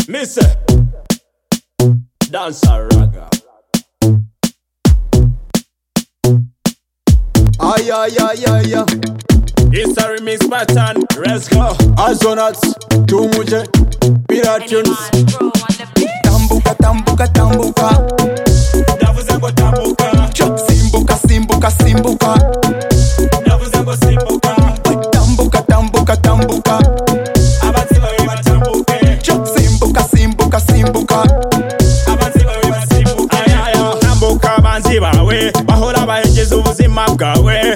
Me say, dance a raga. Ay, ay, ay, ay, ay. It's a remix pattern. Let's go. Azonat, Tumuje, Piratunes. tambuka tambuka tambuka Ndavuze ngo tambuka, simbuka simbuka simbuka ndavuze ngo simbuka. tambuka tambuka tambuka Abatsi bawe batambuke, simbuka simbuka simbuka abatsi bawe basimbuke. Ayaya, tambuka abanzi bawe, bahora bahengeza ubuzima bwawe.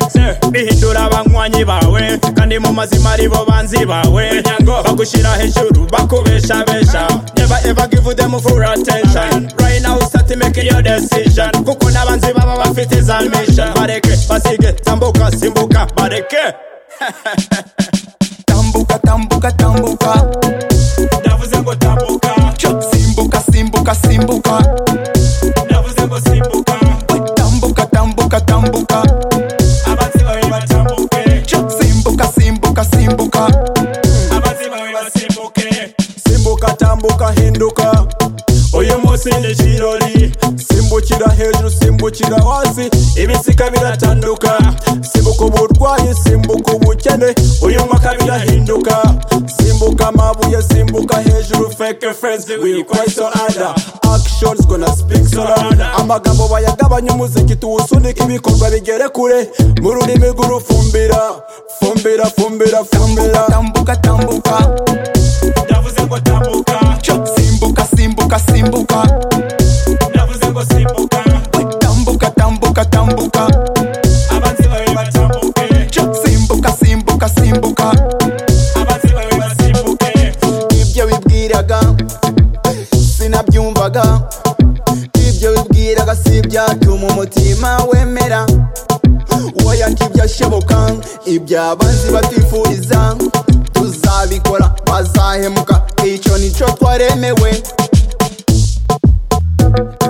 Bihindura abanywanyi bawe, kandi mu mazima aribo banzi bawe. Nyango bagushyira hejuru, bakubeshabesha. Never ever give them full attention. Right now start making your decision. Kuko n'abanzi baba bafite za mission. Bareke, basige, tambuka, simbuka, bareke. tambuka tambuka tambuka Ndavuze ngo tambuka, simbuka simbuka simbuka ndavuze ngo simbuka. tambuka tambuka tambuka Abatsi bawe batambuke. simbuka simbuka simbuka abazi bawe basimbuke Simbuka, Tambuka, Hinduka. uyu munsi ni kirori Simbukira hejuru, simbukira hasi. ibisika biratanduka Simbuka uburwayi, simbuka ubukene. uyu mwaka birahinduka Simbuka amabuye, simbuka hejuru. Fake friends, we quite so ada. Actions gonna speak so loud. Amagambo bayagabanya umuziki, tuwusunike ibikorwa bigere kure. Mu rurimi rw'urufumbira. Fumbira, fumbira, fumbira. tambuka tambuka ndavuze ngo tambuka simbuka simbuka simbuka ndavuze ngo simbuka tambuka tambuka tambuka abazi bawe batambuke simbuka simbuka simbuka abazi bawe basimbuke ibyo wibwiraga sinabyumvaga ibyo wibwiraga si byatuma umutima wemera Oya ntibyashoboka ibyabanzi batwifuriza tuzabikora bazahemuka icyo nicyo twaremewe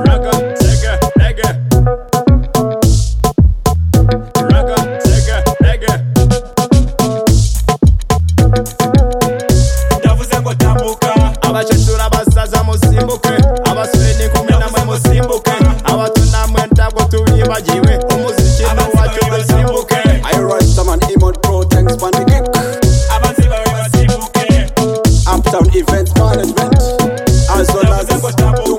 raga tega tega raga tega tega ndavuze ngo tambuka abacecuru abasaza musimbuke abasore n'inkumi namwe musimbuke abato namwe ntabwo tubibagiwe umuziki ni uwacu musimbuke irosaman imod pro thanks pandikik abazi bawe basimbuke uptown event management as well as ndavuze ngo tambuka